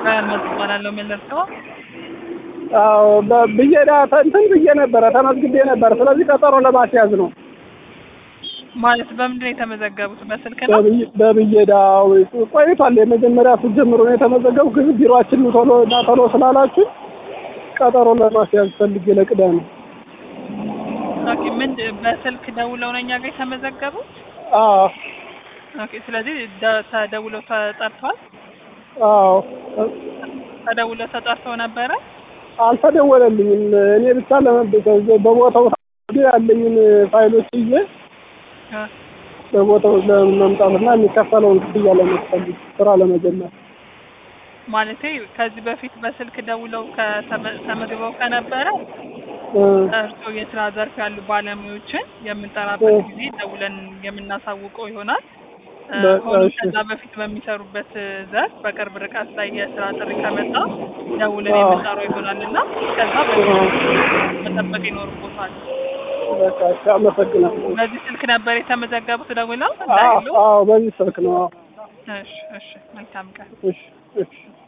በህልመት እባላለሁ ምን ልርዳው? አዎ በ- ብዬ ዳ- እንትን ብዬ ነበረ ተመዝግቤ ነበር። ስለዚህ ቀጠሮ ለማስያዝ ነው። ማለት በምንድን ነው የተመዘገቡት? በስልክ ነው? በብይ- በብየዳው ቆይቷል። የመጀመሪያ ስትጀምሩ ነው የተመዘገቡ ግን ቢሮአችን ቶሎ እና ቶሎ ስላላችሁ ቀጠሮ ለማስያዝ ፈልጌ ለቅዳሜ። ኦኬ ምን በስልክ ደውለው ነው እኛ ጋር የተመዘገቡት? አዎ ኦኬ ስለዚህ ደ- ተደውለው ተጠርተዋል? አዎ ተደውለው ተጠርተው ነበረ? አልተደወለልኝም። እኔ ብቻ ለመ- በቦታው ያለኝን ፋይሎች ይዤ እ በቦታው ለመምጣትና የሚከፈለውን ክፍያ ለመክፈል ስራ ለመጀመር ማለቴ ከዚህ በፊት በስልክ ደውለው ከተመ- ተመዝግበው ከነበረ እ፣ እርስዎ የስራ ዘርፍ ያሉ ባለሙያዎችን የምንጠራበት ጊዜ ደውለን የምናሳውቀው ይሆናል። እ፣ በ- ሆኖም እሺ። ከዛ በፊት በሚሰሩበት ዘርፍ በቅርብ ርቀት ላይ የስራ ጥሪ ከመጣ ደውለን አዎ። የምንጠራው ይሆናል እና ከዛ በፊት መጠበቅ ይኖርቦታል። በቃ እሺ፣ አመሰግናለሁ። በዚህ ስልክ ነበር የተመዘገቡት ደውለው አዎ እንዳይሉ። አዎ፣ በዚህ ስልክ ነው። አዎ። እሺ እሺ መልካም ቀን። እሺ እሺ